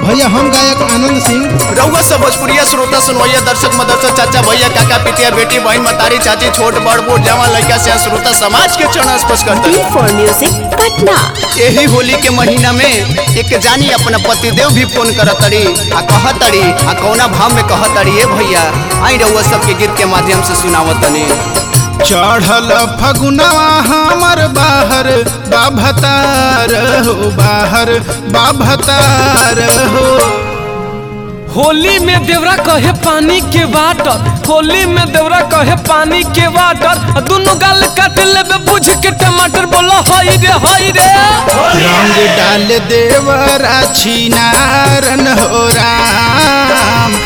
भैया हम गायक आनंद सिंह रउआ सब भोजपुरिया श्रोता सुनवैया दर्शक मदरसा चाचा भैया काका पितिया बेटी बहन मतारी चाची छोट बड़ बूढ़ जवान लड़का से श्रोता समाज के चरण स्पर्श करते बी फॉर म्यूजिक पटना यही होली के महीना में एक जानी अपना पतिदेव भी फोन करतड़ी आ कहतड़ी आ कौना भाव में कहतड़ी ए भैया आई रउआ सबके गीत के माध्यम से सुनावतनी चढ़ल फगुनवा हमर बाहर बाभतार हो बाहर बाभतार हो होली में देवरा कहे पानी के वाटर होली में देवरा कहे पानी के वाटर दोनों गाल काट लेबे बुझ के टमाटर बोलो हई रे हई रे रंग डाल देवरा छिनारन हो राम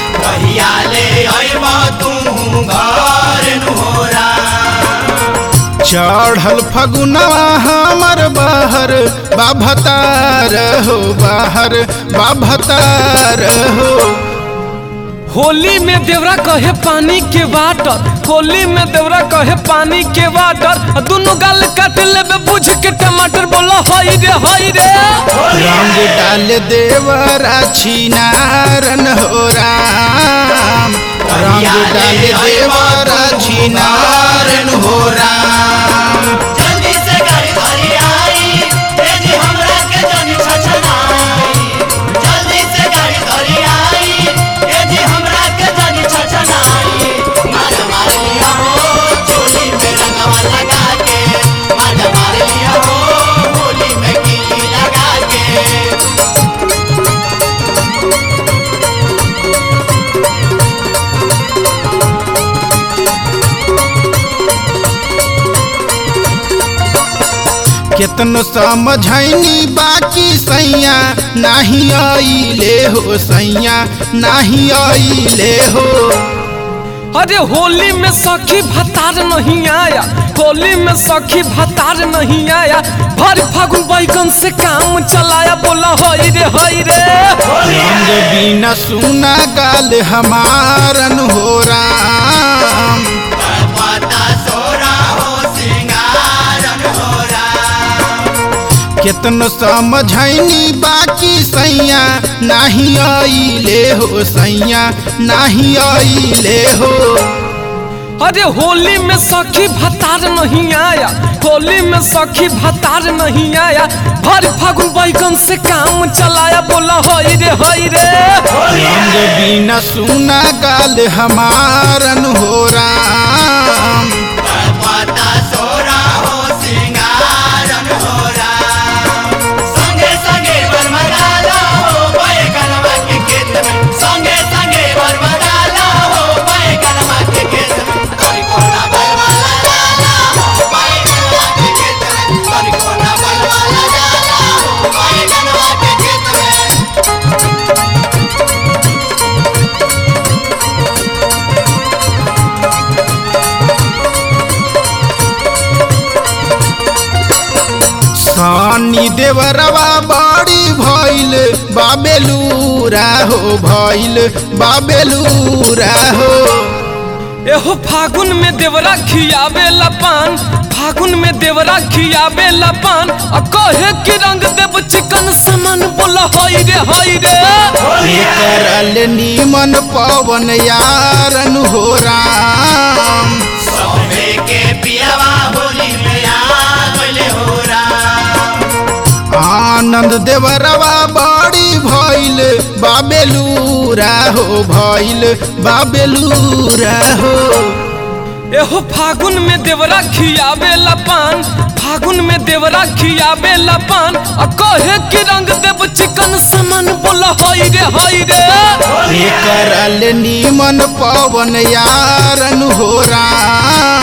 चढ़ल फगुनवा हमर बाहर बाभतार हो बाहर बाभतार हो होली में देवरा कहे पानी के वाटर होली में देवरा कहे पानी के वाटर दोनों गाल काट लेबे बुझ के टमाटर बोलो हई रे हई रे रंग डाल देवरा छिनारन हो राम रंग डाल देवरा छिनारन हो राम जल्दी से गाड़ी धरी आई ए जी हमरा के जनी छछनाई जल्दी से गाड़ी धरी आई ए जी हमरा के जनी छछनाई मार मार लिया हो चोली में रंगवा लगा के मार मार लिया हो होली में कीली लगा के केतनो समझैनी बाकी सैया नाही आइले हो सैया नाही आइले हो अरे होली में सखी भतार नहीं आया होली में सखी भतार नहीं आया भर फागुन बैगन से काम चलाया बोला हई रे हई रे रंग बिना सुना गाल हमारन हो राम पता सोरा हो सिंगारन हो राम केतनो समझैनी बाकी सैया नाही आइले हो सैया नाही आइले हो अरे होली में सखी भतार नहीं आया होली में सखी भतार नहीं आया भर फागुन बैगन से काम चलाया बोला हई रे हई रे रंग बिना सुना गाल हमारन हो राम पता सोरा हो सिंगारन हो राम संगे संगे बरमदाला हो पाए कनवा के खेत में संगे संगे बरमदाला हो पाए कनवा के खेत में करी कोना बलवाला डाला हो पाए कनवा के खेत में करी कोना बलवाला डाला हो पाए कनवा के खेत में सानी देवरवा बड़ी भइल बाबेलूरा हो भइल बाबेलूरा हो एहो फागुन में देवरा खियावे पान फागुन में देवरा खियावे पान आ कहे कि रंग देव चिकन समान बोला हई रे हई रे करल नीमन पवन यारन हो राम सौभे के पियावा होली में आ गइले हो राम आनंद देवरवा बड़ी भइल बाबेलूरा हो भइल बाबेलूरा हो एहो फागुन में देवरा खियावे पान फागुन में देवरा खियावे पान आ कहे कि रंग देव चिकन समान बोला हई रे हई रे करल नीमन पवन यारन हो राम